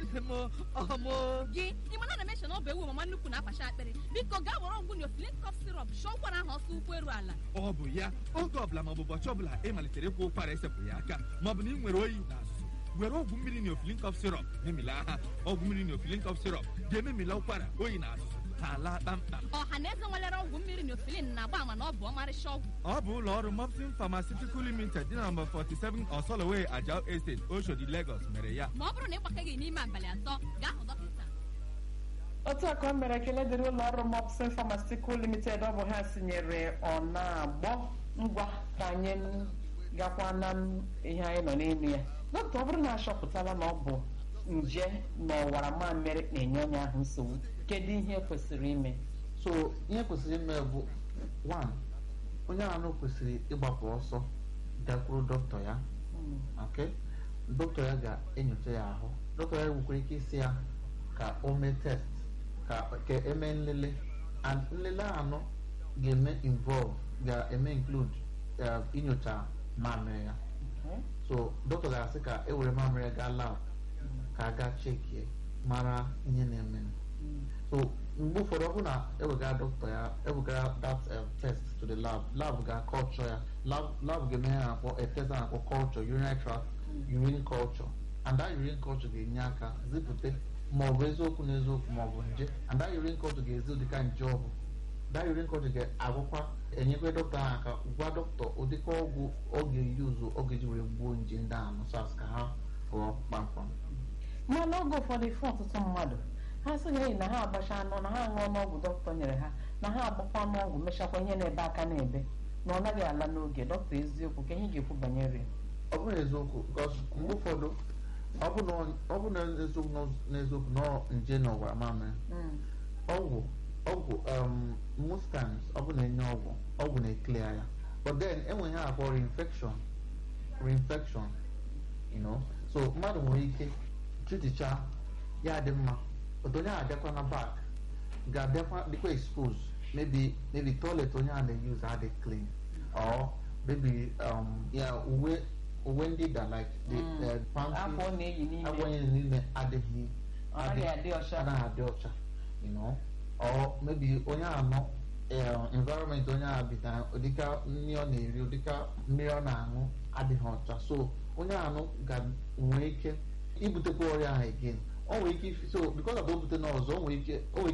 ọmụ gị ị mana na meshọn ọ bụ ewu mama nnukwu na-akpacha akpịrị biko gaa were ọgwụ neofilin cough syrup shụọ ụkwara ahụ ọsọ ụkwụ eru ala ọ bụ ya oge ọbụla maọbụ ụbọchị ọbụla ị malitere ịkwụ ụkwara esepụ ya aka maọbụ na ị nwere oyi na azụzụ were ọgwụ mmiri neofilin cough syrup memila ha ọgwụ mmiri neofilin cough syrup ga-ememila ụkwara oyi na azụzụ ha alaa kpamkpam ọha na eze nwelere ọgwụ mmiri neofilin na-agba ama na ọ bụ ọmarịcha ọgwụ ọ bụ ụlọ ọrụ Mopsin Pharmaceutical Limited dị na nọmba 47 Osoloway Ajao Estate Oshodi Lagos mere ya ma ọ bụrụ na ị gbakaghị n'ime abalị atọ gaa hụ dọkịta otu a ka o mere ekele dịrị ụlọ ọrụ Mopsin Pharmaceutical Limited ọ bụ ha sinyere ọ na-agbọ ngwa ka anyị gakwa na ihe anyị nọ n'elu ya dọkịta ọ bụrụ na achọpụtala na ọ bụ nje na ọwara mamịrị na-enye onye ahụ nsogbu kedu ihe kwesịrị ime so ihe kwesịrị ime bụ one onye ahụ kwesịrị ịgbapụ ọsọ gakwuru dọkịta ya okay dọkịta ya ga-enyocha ya ahụ dọkịta ya nwekwara ike isi ya ka o mee test ka ka eme nlele and nlele anọ ga-eme involve ga-eme include uh, inyocha mamịrị ya Okay. so dọkịta ga-asị ka e were mamịrị ya gaa lab ka a gaa chekie mara ihe na-eme so mgbe ụfọdụ ọ bụrụ na ewegara dọkịta ya ewegara that um, test to the lab lab ga-akọlchọ ya lab lab ga-eme ya akpọ a test a na-akpọ culture urinary tract urine culture and that urine culture ga-enye aka zipụta ma ọ bụ eziokwu na eziokwu ma ọ bụ nje and that urine culture ga-ezi ụdịka nje ọ bụ that urine culture ga-agwụkwa enyekwa dọkịta ahụ aka gwa dọkịta ụdịka ọgwụ ọ ga-eyuzu ọ ga-eji were gbuo nje ndị ahụ nọ SARS ka ha pụọ kpamkpam ma n'oge ụfọdụ ife ọtụtụ mmadụ ha sịghị enyi na ha agbacha anụ na ha ṅụọ n'ọgwụ dọkịta nyere ha na ha agbakwa n'ọgwụ mechakwa ihe na-ebe aka na-ebe na ọ naghị ala n'oge dọkịta eziokwu ka ihe ga-ekwu banyere ya ọ bụrụ eziokwu because mgbe ụfọdụ ọ bụ na ọ bụ na eziokwu na- n'eziokwu na ọ nje na ọwara mamịrị Mm. ọgwụ ọgwụ um, most times ọ bụ na-enye ọgwụ ọgwụ na-eklear ya but then enweghị ha akpọ reinfection reinfection you know so mmadụ nwere ike triticha ya dị mma but onye ahụ abịakwa na back ga-abịakwa dịkwa expose maybe maybe toilet onye ahụ na-use adị clean or maybe um, ya uwe uwe ndị da like the Mm. uh, panty afọ ọ na-eyi n'ime agwa onye n'ime adịghị ọ naghị adị ọcha anaghị adị ọcha you know or maybe onye anọ environment onye ahụ bi na ụdịka nri ọ na-eri ụdịka mmiri ọ na-aṅụ adịghị ọcha so onye anọ ga-nwee ike ibutekwa ọrịa ahụ again o nwere ike ifi so because of o bute n'ọzọ o nwere ike o nwere